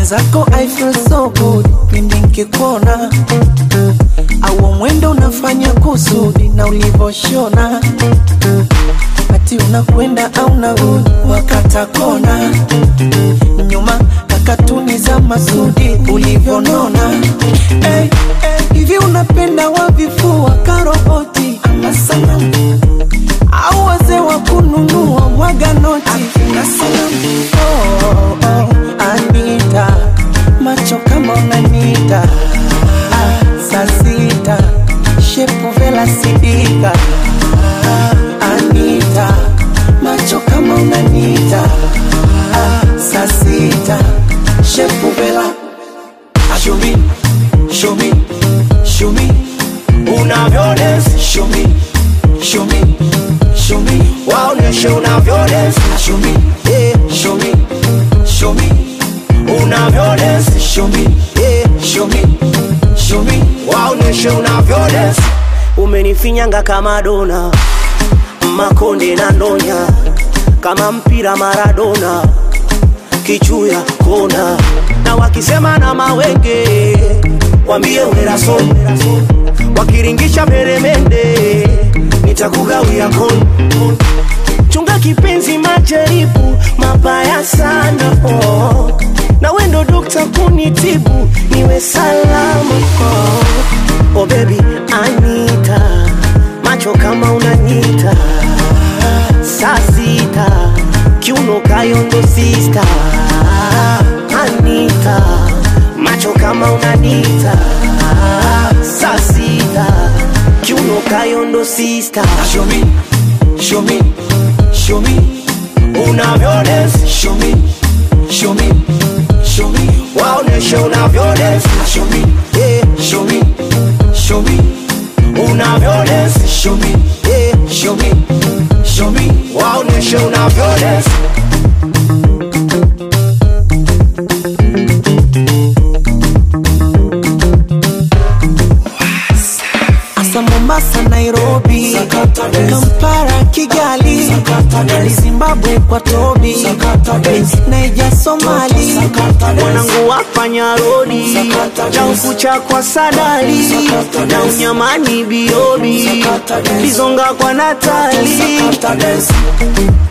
mwenzako I feel so good pindi nkikuona au mwendo unafanya kusudi na ulivoshona ati unakwenda au narudi wakata kona nyuma na katuni za masudi ulivyonona hey, hey, hivi unapenda wavifua karoboti ama sanamu au wazee wa kununua mwaga noti akina sanamu oh, oh, Anita macho kama unanita ah, saa sita shepu vela sidika ah, Anita macho kama unanita ah, saa sita shepu vela Show me, show me, show me unavyodance. Show me, show me, show me waoneshe unavyodance. Show me, yeah, show me, show me unavyodance. Show me, yeah, show me, show me waoneshe unavyodance. Umenifinyanga kama dona, makonde na ndonya, kama mpira Maradona kichuya kona na wakisema na mawenge wambie weraso wakiringisha meremende nitakugawia kon chunga kipenzi majaribu mabaya sana oh. na wendo dokta kunitibu niwe salama oh. oh baby anita macho kama unanyita saa sita kiuno kayondo sista anita macho kama unanita saa sita kiuno kayondo sista show me, show me, show me unavyodance show me, show me, show me waoneshe unavyodance show me, yeah, show me, show me unavyodance show me, yeah, show me, show me waoneshe unavyodance asa Mombasa, Nairobi, Kampala, Kigali, Dar Zimbabwe kwa Tobi, Naija, Somali, mwanangu wafanya rodi na ukucha kwa sadali na unyamani biobi bizonga kwa natali